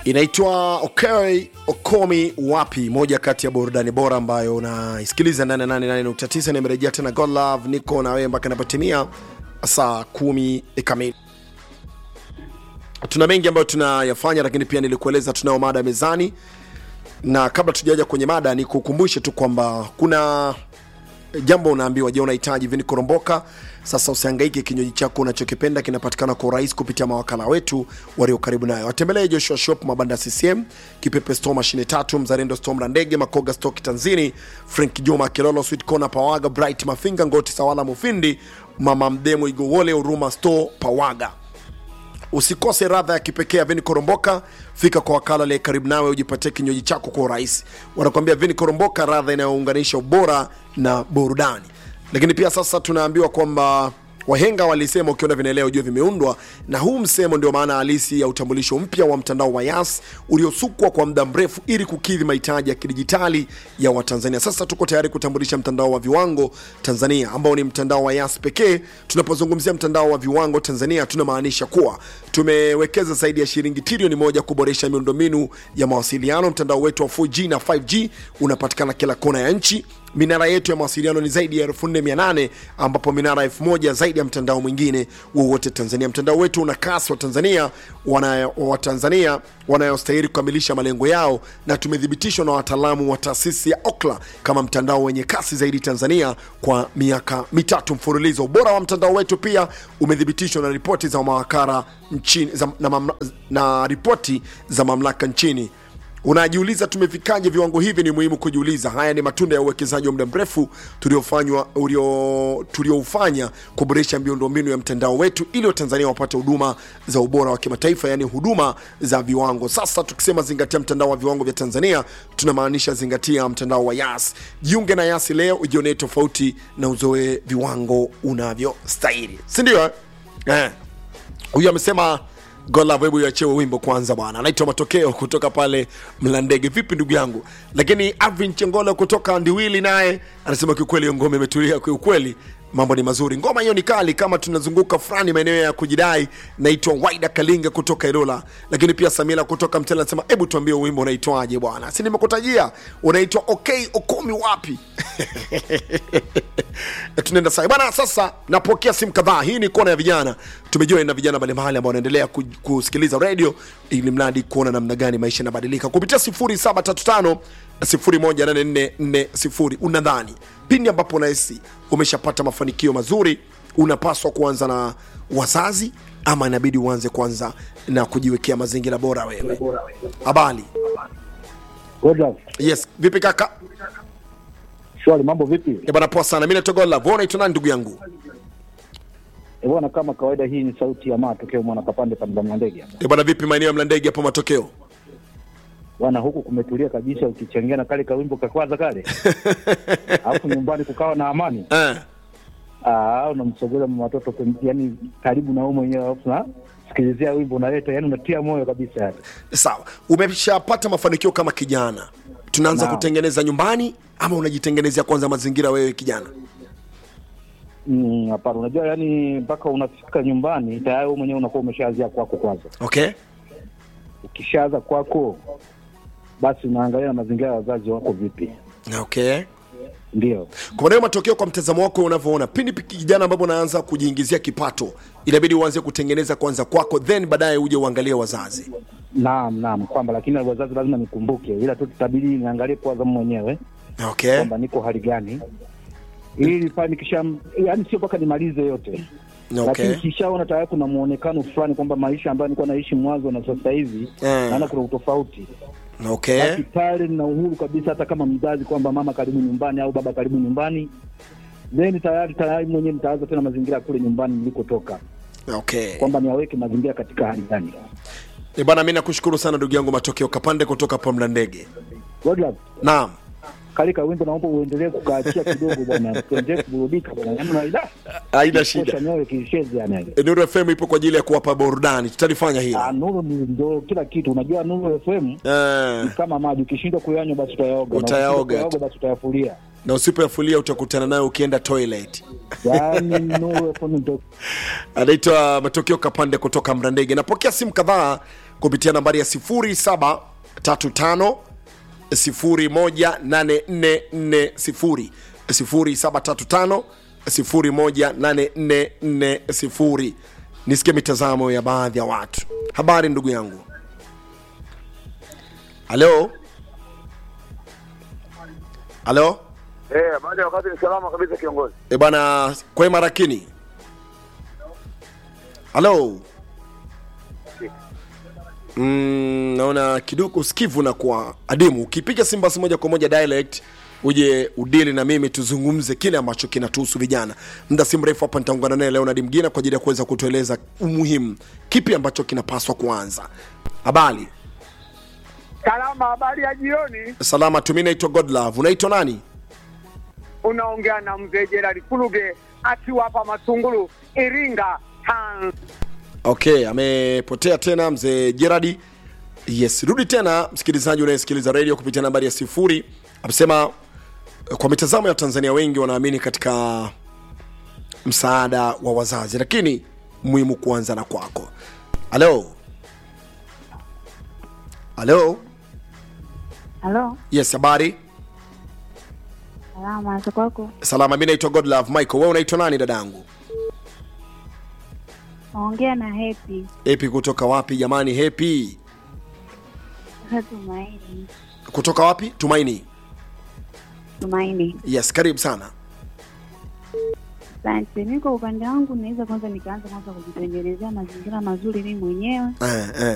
inaitwa okay okomi wapi moja kati ya burudani bora ambayo unaisikiliza ndani ya 88.9 nimerejea tena god love niko na wewe mpaka inapotimia saa kumi kamili tuna mengi ambayo tunayafanya lakini pia nilikueleza tunayo mada mezani na kabla tujaja kwenye mada ni kukumbushe tu kwamba kuna jambo unaambiwa je unahitaji vini koromboka sasa usihangaike kinywaji chako unachokipenda kinapatikana kwa urahisi kupitia mawakala wetu walio karibu nayo watembelee joshua shop mabanda ccm kipepe store mashine tatu mzalendo store mrandege makoga stoki tanzini frank juma kilolo sweet corner pawaga bright mafinga ngoti sawala mufindi mama mdemo igowole huruma store pawaga usikose radha ya kipekee ya vini koromboka fika kwa wakala aliye karibu nawe ujipatie kinywaji chako kwa urahisi wanakuambia vini koromboka radha inayounganisha ubora na burudani lakini pia sasa tunaambiwa kwamba wahenga walisema ukiona vinaelea ujue vimeundwa na huu msemo ndio maana halisi ya utambulisho mpya wa mtandao wa yas uliosukwa kwa muda mrefu ili kukidhi mahitaji ya kidijitali ya watanzania sasa tuko tayari kutambulisha mtandao wa viwango tanzania ambao ni mtandao wa yas pekee tunapozungumzia mtandao wa viwango tanzania tunamaanisha kuwa tumewekeza zaidi ya shilingi trilioni moja kuboresha miundombinu ya mawasiliano mtandao wetu wa 4g na 5g unapatikana kila kona ya nchi minara yetu ya mawasiliano ni zaidi ya 4800 ambapo minara 1000 zaidi ya mtandao mwingine wowote tanzania mtandao wetu una kasi wa tanzania wana- wa tanzania wanayostahili kukamilisha malengo yao na tumethibitishwa na wataalamu wa taasisi ya okla kama mtandao wenye kasi zaidi tanzania kwa miaka mitatu mfululizo ubora wa mtandao wetu pia umethibitishwa na ripoti za mawakala nchini za, na, mamla, na ripoti za mamlaka nchini unajiuliza tumefikaje viwango hivi ni muhimu kujiuliza haya ni matunda ya uwekezaji wa muda mrefu tuliofanywa ulio- tulioufanya kuboresha miundombinu ya mtandao wetu ili watanzania wapate huduma za ubora wa kimataifa yaani huduma za viwango sasa tukisema zingatia mtandao wa viwango vya tanzania tunamaanisha zingatia mtandao wa yas jiunge na yasi leo ujionee tofauti na uzoe viwango unavyostahili sindio eh? eh huyu amesema golavo hebu iachewe wimbo kwanza bwana anaitwa matokeo kutoka pale mlandege vipi ndugu yangu lakini avin chengolo kutoka ndiwili naye anasema kiukweli hiyo ngoma imetulia kiukweli mambo ni mazuri ngoma hiyo ni kali kama tunazunguka fulani maeneo ya kujidai naitwa waida kalinga kutoka ilola lakini pia samila kutoka mtela anasema hebu tuambie wimbo unaitwaje bwana si nimekutajia unaitwa okay okomi wapi tunaenda sai bana sasa napokea simu kadhaa hii ni kona ya vijana tumejua na vijana mbalimbali ambao wanaendelea ku- kusikiliza redio ili mradi kuona namna gani maisha yanabadilika kupitia 0735 18440 unadhani pindi ambapo unahisi umeshapata mafanikio mazuri unapaswa kuanza na wazazi ama inabidi uanze kwanza na kujiwekea mazingira bora wewe habari Good luck. yes vipi kaka Shwari, mambo vipi? Eh, bana poa sana mi natogola vona naitwa nani ndugu yangu Eh, bwana, kama kawaida, hii ni sauti ya matokeo mwana kapande pande za ndege. Eh, bana vipi maeneo ya mlandege hapo matokeo Bwana, huku kumetulia kabisa, ukichengea na kale kawimbo kakwaza kale, alafu nyumbani kukawa na amani. eh. Ah, unamsogeza mama watoto pem- yani karibu na wewe mwenyewe, alafu na sikilizia wimbo unaleta, yani unatia moyo kabisa yani. sawa umeshapata mafanikio kama kijana tunaanza Naam. kutengeneza nyumbani ama unajitengenezea kwanza mazingira wewe kijana Mm, Hapana, unajua yani mpaka unafika nyumbani tayari wewe mwenyewe unakuwa umeshaanzia kwako kwanza. okay Ukishaanza kwako, basi unaangalia na mazingira ya wazazi wako vipi, okay ndio kwa maana hiyo matokeo kwa mtazamo wako unavyoona pindi pi- kijana ambapo unaanza kujiingizia kipato inabidi uanze kutengeneza kwanza kwako then baadaye uje uangalie wazazi Naam, naam, kwamba lakini wazazi lazima nikumbuke, ila tu tutabidi niangalie kwanza mwenyewe okay kwamba niko hali gani, ili pale nikisha, yani sio mpaka nimalize yote okay lakini kishaona tayari kuna muonekano fulani kwamba maisha ambayo nilikuwa naishi mwanzo na sasa hivi Eh. naona kuna utofauti okay basi pale nina uhuru kabisa, hata kama mzazi kwamba mama karibu nyumbani au baba karibu nyumbani, then tayari tayari mwenyewe nitaanza tena mazingira kule nyumbani nilikotoka, okay kwamba niwaweke mazingira katika hali gani. Eh, bana mi nakushukuru sana ndugu yangu matokeo kapande kutoka pa mlandege God love. naam Kalika wimbo naomba uendelee kukaachia kidogo bwana, tuendelee kuburudika bwana, yaani unaida haina kosha shida nyoyo kishezi yani. Eh, nuru fm ipo kwa ajili ya kuwapa burudani tutalifanya hilo Ah, Nuru ni ndo kila kitu. Unajua Nuru FM eh. ni kama maji, ukishindwa kuyanywa basi utayaoga, na Utayaoga. ukishindwa kuyaoga basi utayafulia. na usipoyafulia utakutana nayo ukienda toilet Yaani Nuru FM ndo anaitwa matokeo kapande kutoka mrandege napokea simu kadhaa kupitia nambari ya 0735 018440 0735 018440 nisikie mitazamo ya baadhi ya watu habari ndugu yangu halo halo Eh, baada ya wakati ni salama kabisa kiongozi. e bwana kwema rakini halo mm, naona kidogo usikivu na kwa adimu ukipiga simbasi moja kwa moja dialect uje udili na mimi tuzungumze kile ambacho kinatuhusu vijana muda si mrefu hapa nitaungana naye leonard mgina kwa ajili ya kuweza kutueleza umuhimu kipi ambacho kinapaswa kuanza habari Salama, habari ya jioni. salama tumi naitwa godlove unaitwa nani Unaongea na mzee Gerald Kuluge akiwa hapa Matungulu, Iringa, Tanzania. okay amepotea tena mzee jeradi yes rudi tena msikilizaji unayesikiliza redio kupitia nambari ya sifuri amesema eh, kwa mitazamo ya tanzania wengi wanaamini katika msaada wa wazazi lakini muhimu kuanza na kwako halo halo Halo, yes habari salama za kwako? salama mi naitwa godlove michael we unaitwa nani dadangu Naongea na Happy hepi kutoka wapi jamani hepi sasa. Tumaini, kutoka wapi tumaini Tumaini, yes karibu sana asante. Mi kwa upande wangu naweza kwanza nikaanza kwanza kujitengenezea mazingira mazuri mimi mwenyewe, eh, eh.